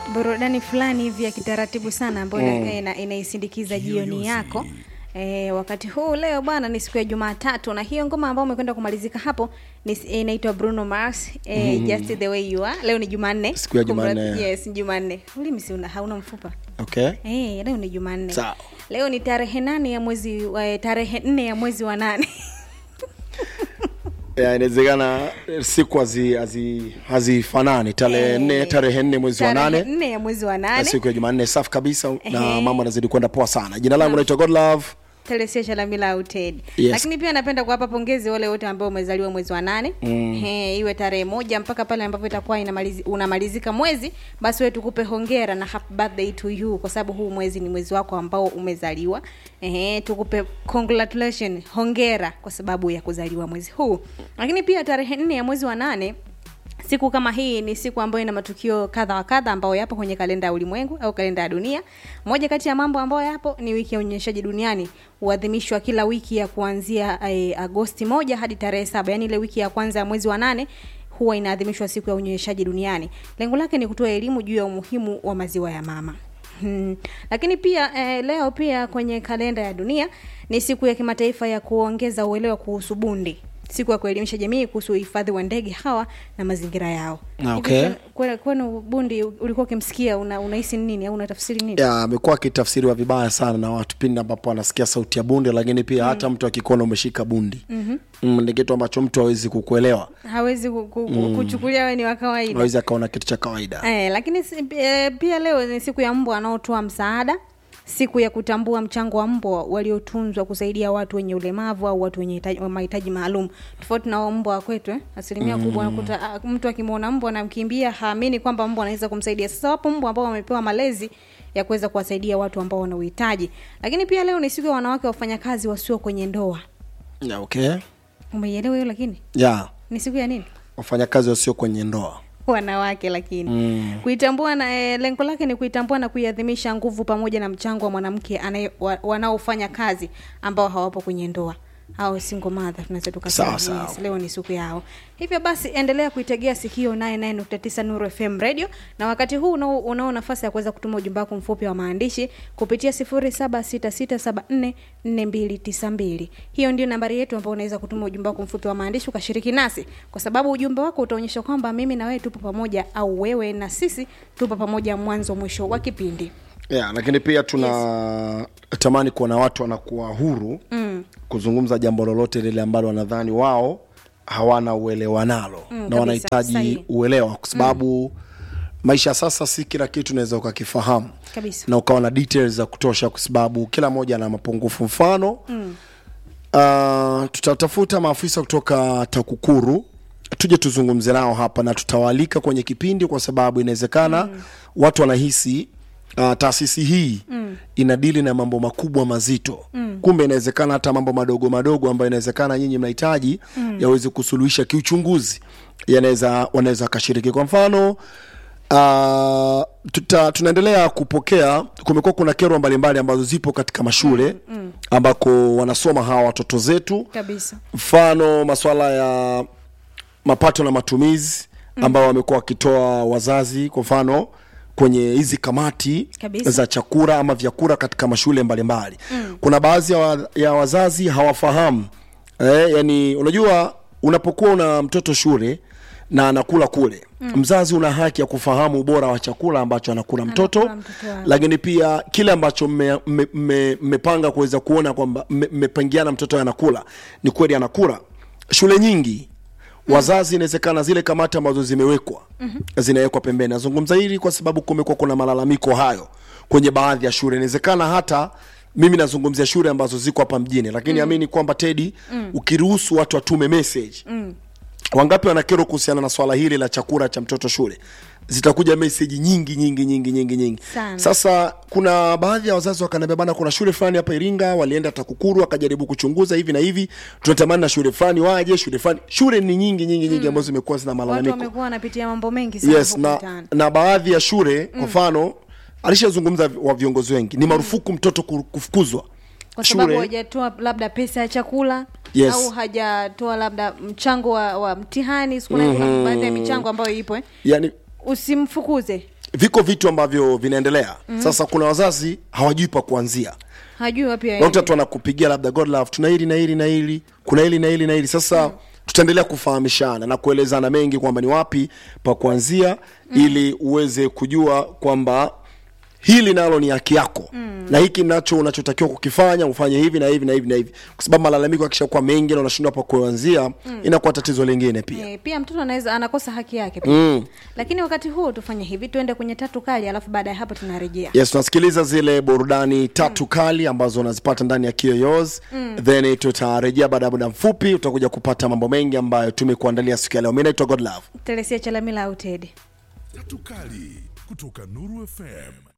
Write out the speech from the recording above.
burudani fulani hivi ya kitaratibu sana ambayo Mm. ina- inaisindikiza jioni yako E, wakati huu leo bwana ni siku ya Jumatatu na hiyo ngoma ambayo umekwenda kumalizika hapo ni inaitwa Bruno Mars e, Just the way you are. Leo ni Jumanne. Siku ya Kumradhi, Jumanne. Yes, ni Jumanne. Ulimi si una hauna mfupa. okay Eh, leo ni Jumanne. Sawa. Leo ni tarehe nane ya mwezi wa tarehe nne ya mwezi wa nane. Ya, inawezekana eh, siku hazi- hazi- hazifanani tarehe Eh, nne tarehe nne mwezi wa Tarehe nane nne ya mwezi wa na nane. siku ya jumanne safi kabisa na Ehe. mambo anazidi kwenda poa sana jina langu naitwa godlove Telesia Shalamila au Ted. Yes. Lakini pia napenda kuwapa pongezi wale wote ambao umezaliwa mwezi wa nane mm. He, iwe tarehe moja mpaka pale ambapo itakuwa inamalizi, unamalizika mwezi, basi wewe tukupe hongera na happy birthday to you, kwa sababu huu mwezi ni mwezi wako ambao umezaliwa. Ehe, tukupe congratulation, hongera kwa sababu ya kuzaliwa mwezi huu. Lakini pia tarehe nne ya mwezi wa nane Siku kama hii ni siku ambayo ina matukio kadha wa kadha ambayo yapo kwenye kalenda ya ulimwengu au kalenda ya dunia. Moja kati ya mambo ambayo yapo ni wiki ya unyonyeshaji duniani, huadhimishwa kila wiki ya kuanzia eh, Agosti moja hadi tarehe saba, yaani ile wiki ya kwanza ya mwezi wa nane huwa inaadhimishwa siku ya unyonyeshaji duniani. Lengo lake ni kutoa elimu juu ya umuhimu wa maziwa ya mama. Hmm. Lakini pia eh, leo pia kwenye kalenda ya dunia ni siku ya kimataifa ya kuongeza uelewa kuhusu bundi, siku ya kuelimisha jamii kuhusu uhifadhi wa ndege hawa na mazingira yao. Ah, Hivi okay. kwenu- kwenu- Kwenu bundi ulikuwa ukimsikia una, unahisi ni nini au unatafsiri nini? ya amekuwa akitafsiriwa vibaya sana na watu pindi ambapo anasikia sauti ya bundi lakini pia hata mtu akikuona umeshika bundi mm-hmm. ni kitu ambacho mtu hawezi kukuelewa Hawezi ku, ku, ku, kuchukulia wewe ni wa kawaida. hawezi akaona kitu cha kawaida Eh, lakini si- eh, pia leo ni siku ya mbwa wanaotoa msaada, siku ya kutambua mchango wa mbwa waliotunzwa kusaidia watu wenye ulemavu au watu wenye hitaji- mahitaji maalum, tofauti na wao mbwa wa kwetu eh. Asilimia kubwa unakuta ah, mtu akimwona mbwa anamkimbia, haamini kwamba mbwa anaweza kumsaidia. Sasa wapo mbwa ambao wamepewa malezi ya kuweza kuwasaidia watu ambao wana uhitaji. Lakini pia leo ni siku ya wanawake wafanyakazi wasio kwenye ndoa. ya, okay Umeielewa hiyo? Lakini ya ni siku ya nini? wafanyakazi wasio kwenye ndoa wanawake lakini mm. kuitambua na e, lengo lake ni kuitambua na kuiadhimisha nguvu pamoja na mchango wa mwanamke anaye- wa, wanaofanya kazi ambao hawapo kwenye ndoa au single mother tunaweza tukasema Sawa, sawa. yes, leo ni siku yao hivyo basi endelea kuitegea sikio 99.9 Nuru FM radio na wakati huu unao, unao nafasi ya kuweza kutuma ujumbe wako mfupi wa maandishi kupitia 0766744292 hiyo ndio nambari yetu ambayo unaweza kutuma ujumbe wako mfupi wa maandishi ukashiriki nasi kwa sababu ujumbe wako utaonyesha kwamba mimi na wewe tupo pamoja au wewe na sisi tupo pamoja mwanzo mwisho wa kipindi ya, lakini pia tuna tamani kuona watu wanakuwa huru mm. kuzungumza jambo lolote lile ambalo wanadhani wao hawana uelewa nalo Mm, na kabisa, wanahitaji sahihi. uelewa kwa sababu mm. maisha sasa si kila kitu unaweza ukakifahamu Kabisa. na ukawa na details za kutosha kwa sababu kila mmoja ana mapungufu mfano mm. uh, tutatafuta maafisa kutoka takukuru tuje tuzungumze nao hapa na tutawaalika kwenye kipindi kwa sababu inawezekana mm. watu wanahisi uh, taasisi hii mm. inadili na mambo makubwa mazito mm. kumbe inawezekana hata mambo madogo madogo ambayo inawezekana nyinyi mnahitaji mm. yaweze kusuluhisha kiuchunguzi yanaweza wanaweza wakashiriki kwa mfano Uh, tuta, tunaendelea kupokea kumekuwa kuna kero mbalimbali ambazo zipo katika mashule mm, mm. ambako wanasoma hawa watoto zetu kabisa mfano maswala ya mapato na matumizi ambao wamekuwa wakitoa wazazi kwa mfano kwenye hizi kamati Kabisa. za chakula ama vyakula katika mashule mbalimbali mm. kuna baadhi ya, wa, ya wazazi hawafahamu eh, yani unajua unapokuwa una mtoto shule na anakula kule mm. mzazi una haki ya kufahamu ubora wa chakula ambacho anakula mtoto, Anakula mtoto wake. lakini pia kile ambacho mmepanga mme, mme, mmepanga kuweza kuona kwamba mme- mmepangiana mtoto anakula ni kweli anakula shule nyingi wazazi inawezekana zile kamati ambazo zimewekwa mm-hmm. zinawekwa pembeni nazungumza hili kwa sababu kumekuwa kuna malalamiko hayo kwenye baadhi ya shule inawezekana hata mimi nazungumzia shule ambazo ziko hapa mjini lakini mm. amini kwamba tedi mm. ukiruhusu watu watume message mm. wangapi wana kero kuhusiana na swala hili la chakula cha mtoto shule zitakuja meseji nyingi nyingi nyingi nyingi nyingi Sana. sasa kuna baadhi ya wazazi wakaniambia bana kuna shule fulani hapa iringa walienda takukuru wakajaribu kuchunguza hivi na hivi tunatamani na shule fulani waje shule fulani shule ni nyingi nyingi nyingi ambazo zimekuwa zina watu malalamiko wamekuwa wanapitia mambo mengi sana yes huku na, mtaani. na baadhi ya shule kwa mfano alishazungumza wa viongozi wengi ni marufuku mtoto ku- kufukuzwa kwa sababu hajatoa labda pesa ya chakula Yes. au hajatoa labda mchango wa, wa mtihani siku mm baadhi ya michango ambayo ipo eh. yani usimfukuze viko vitu ambavyo vinaendelea mm. sasa kuna wazazi hawajui pa kuanzia hajui wapi unakuta aende. tu anakupigia labda god love tuna hili na hili na hili kuna hili na hili na hili sasa mm. tutaendelea kufahamishana na kuelezana mengi kwamba ni wapi pa kuanzia mm. ili uweze kujua kwamba hili nalo ni haki yako mm. na hiki nacho unachotakiwa kukifanya ufanye hivi na hivi na hivi na hivi kwa sababu malalamiko akishakuwa mengi na unashindwa pa kuanzia mm. inakuwa tatizo lingine pia Eh, pia mtoto anaweza anakosa haki yake pia. mm. lakini wakati huo tufanye hivi tuende kwenye tatu kali alafu baada ya hapo tunarejea yes tunasikiliza zile burudani tatu kali ambazo unazipata ndani ya kiyoyoz mm. then tutarejea baada ya muda mfupi utakuja kupata mambo mengi ambayo tumekuandalia siku ya leo mi naitwa godlove telesia chalamila au tedi Tatu Kali kutoka Nuru FM.